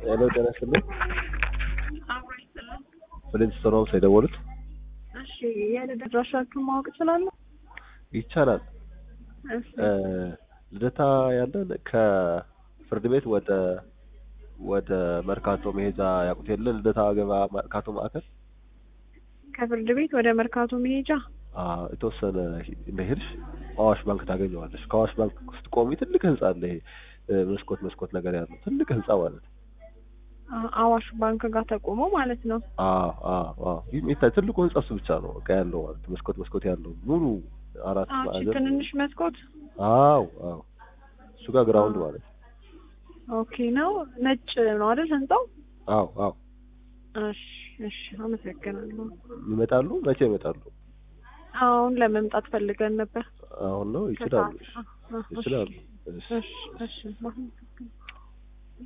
ሄሎ ጤና ይስጥልኝ። አብሮ ይስጥልን። ወደዚህ ስራ ነው የደወሉት? እሺ የልደት አድራሻችሁን ማወቅ እችላለሁ? ይቻላል። እሺ እ ልደታ ያለን ከፍርድ ቤት ወደ ወደ መርካቶ መሄጃ ያውቁት የለ ልደታ ገበያ መርካቶ ማዕከል ከፍርድ ቤት ወደ መርካቶ መሄጃ አ የተወሰነ እንደሄድሽ አዋሽ ባንክ ታገኘዋለሽ። ከአዋሽ ባንክ ስትቆሚ ትልቅ ህንጻ አለ። ይሄ እ መስኮት መስኮት ነገር ያለው ትልቅ ህንጻ ማለት ነው። አ- አዋሽ ባንክ ጋር ተቆሞ ማለት ነው። አዎ አዎ አዎ ይህ የሚታይ ትልቁ ህንጻ እሱ ብቻ ነው በቃ ያለው ማለት ነው። መስኮት መስኮት ያለው ሙሉ አራት አዎ እቺ ማዕዘን ትንንሽ መስኮት አዎ አዎ እሱ ጋር ግራውንድ ማለት ነው። ኦኬ ነው። ነጭ ነው አይደል ህንጻው? አዎ አዎ እሺ እሺ አመሰግናለሁ። ይመጣሉ። መቼ ይመጣሉ? አሁን ለመምጣት ፈልገን ነበር። አሁን ነው ይችላሉ። ከሰዓት። አ- አ- እሺ። ይችላሉ። እሺ። እሺ እሺ